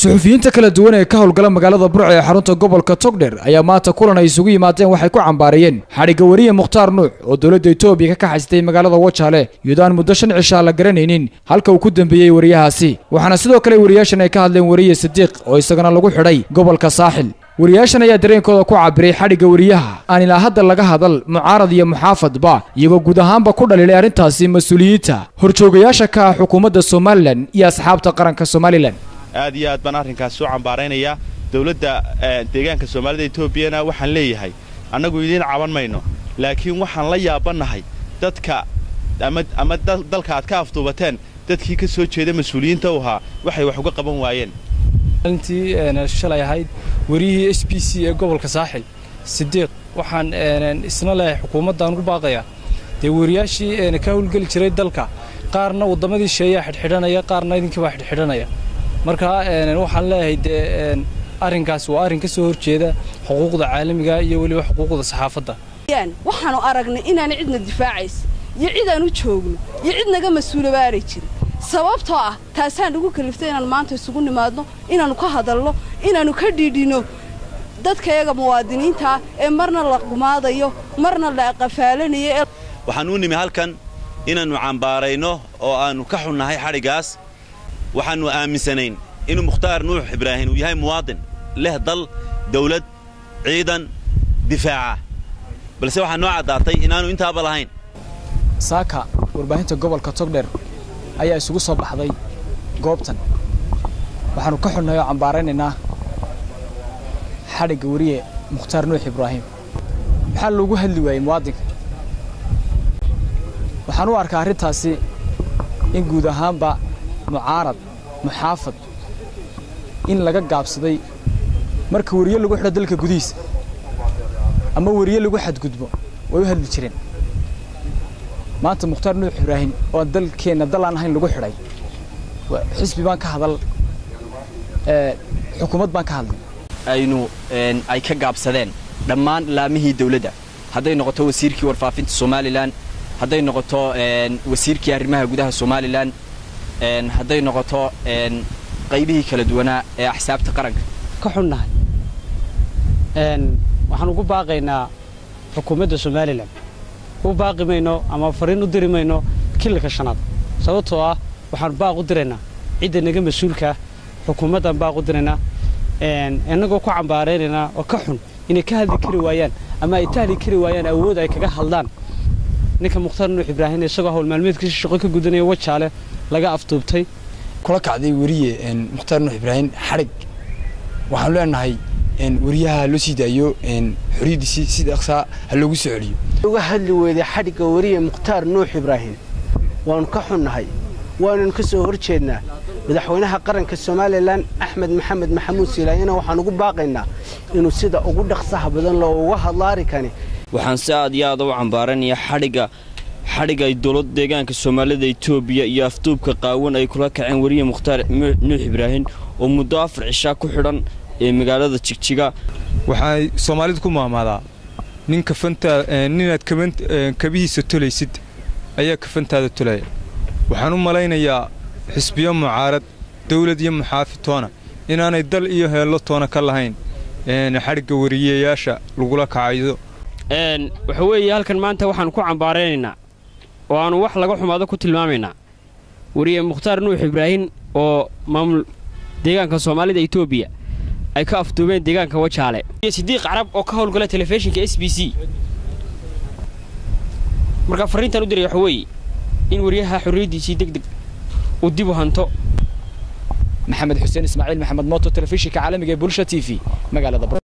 suxufiyiinta kala duwan ee ka howlgala magaalada burco ee xarunta gobolka togdher ayaa maanta kulan ay isugu yimaadeen waxay ku cambaarayeen xadhigga wariye mukhtaar nuux oo dowladda etoobiya ka kaxaystay magaalada wajaale iyadoo aan muddo shan cishaa la garanaynin halka uu ku dembeeyey wariyahaasi waxaana sidoo kale wariyaashan ay ka hadleen wariye sadiiq oo isagana lagu xidhay gobolka saaxil wariyaashan ayaa dareenkooda ku cabiray xadhigga wariyaha aan ilaa hadda laga hadal mucaarad iyo muxaafadba iyagoo guud ahaanba ku dhaliilay arrintaasi mas-uuliyiinta horjoogayaasha ka ah xukuumadda somalilan iyo asxaabta qaranka somalilan aad iyo aad baan arrinkaas soo cambaaraynayaa dowladda deegaanka soomaalida etoobiyana waxaan leeyahay annagu idiin caban mayno laakiin waxaan la yaabannahay dadka ama dalka aad ka afduubateen dadkii ka soo jeeda mas-uuliyiinta u ahaa waxay wax uga qaban waayeen maalintii shalay ahayd wariyihii s b c ee gobolka saaxil sidiiq waxaan isna leeyahay xukuumaddaan ugu baaqayaa dee wariyaashii ka howlgeli jiray dalka qaarna waddamadii sheeyaa xidhxidhanaya qaarna idinkiibaa xidhxidhanaya marka waxaan leeyahay dee arrinkaas waa arrin ka soo horjeeda xuquuqda caalamiga iyo weliba xuquuqda saxaafadda waxaanu aragnay inaana cidna difaacays iyo cid aan u joogno iyo cid naga mas-uulabaanay jirin sababtoo ah taasaan ugu kaliftay inaan maanta isugu nimaadno inaannu ka hadalno inaannu ka dhiidhino dadkayaga muwaadiniintaa ee marna la gumaadayo marna la qafaalanayo waxaan u nimi halkan inaannu cambaarayno oo aannu ka xunnahay xadhiggaas waxaannu aaminsanayn inuu mukhtaar nuux ibraahim uu yahay muwaadin leh dal dawlad ciidan difaaca balse waxaa noo caddaatay inaannu intaaba lahayn saaka warbaahinta gobolka togdher ayaa isugu soo baxday goobtan waxaannu ka xunnahay oo cambaaraynaynaa xadhigga wariye mukhtaar nuux ibraahim maxaa loogu hadli waayey muwaadinka waxaan u arkaa arrintaasi in guud ahaanba mucaarad muxaafad in laga gaabsaday marka weriye lagu xidho dalka gudihiisa ama weriye lagu xadgudbo way u hadli jireen maanta mukhtaar nuux ibraahim oo dalkeenna dal aan ahayn lagu xidhay xisbi baan ka hadal xukuumad baan ka hadlay aynu ay ka gaabsadeen dhammaan laamihii dawladda hadday noqoto wasiirkii warfaafinta somalilan hadday noqoto wasiirkii arrimaha gudaha somalilan hadday noqoto qaybihii kala duwanaa ee axsaabta qaranka ka xunnahay waxaan ugu baaqaynaa xukuumadda somalilan u baaqi mayno ama fariin u diri mayno kililka shanaad sababtoo ah waxaan baaq u diraynaa cidda naga mas-uulkaa xukuumaddaan baaq u diraynaa innagoo ku cambaaraynaynaa oo ka xun inay ka hadli kari waayaan ama ay tahli kari waayaan awood ay kaga hadlaan ninka mukhtaar nuux ibraahim isagoo hawl maalmeedkiisa shaqo ka gudanaya wajaale laga afduubtay kula kacday weriye mukhtaar nuux ibraahim xadhig waxaanu leenahay weriyaha loo sii daayo xoriyaddiisii si dhaqsaa ha loogu soo celiyo uga hadli weyday xadhigga weriye mukhtaar nuux ibraahim waannu ka xunnahay waananu ka soo hor jeednaa madaxweynaha qaranka somalilan axmed maxamed maxamuud silaayana waxaan ugu baaqaynaa inuu sida ugu dhaqsaha badan loo uga hadlo arrinkani waxaan si aad iyo aada u cambaaranayaa xadhigga xadhigga ay dowladda deegaanka soomaalida etoobiya iyo afduubka qaawan ay kula kaceen weriye mukhtaar nuux ibraahim oo muddo afar cishaa ku xidhan ee magaalada jigjiga waxay soomaalidu ku maamaadaa nin kafantaa ninaad kabihiisa tolaysid ayaa kafantaada tolaya waxaan u malaynayaa xisbiyo mucaarad dawlad iyo muxaafitoona inaanay dal iyo heello toona ka lahayn xadhigga wariyeyaasha lagula kacaydo waxa weeye halkan maanta waxaannu ku cambaaraynaynaa oo aannu wax laga xumaado ku tilmaamaynaa wariye mukhtaar nuux ibraahim oo maamul deegaanka soomaalida etoobiya ay ka afduubeen deegaanka wajaale sidiiq carab oo ka howlgala telefishinka s b c markaa farriintaan u diray waxa weeye in wariyaha xorriyaddiisii deg deg uu dib u hanto maxamed xuseen ismaaciil maxamed mooto telefishinka caalamiga ee bulsha t v magaalada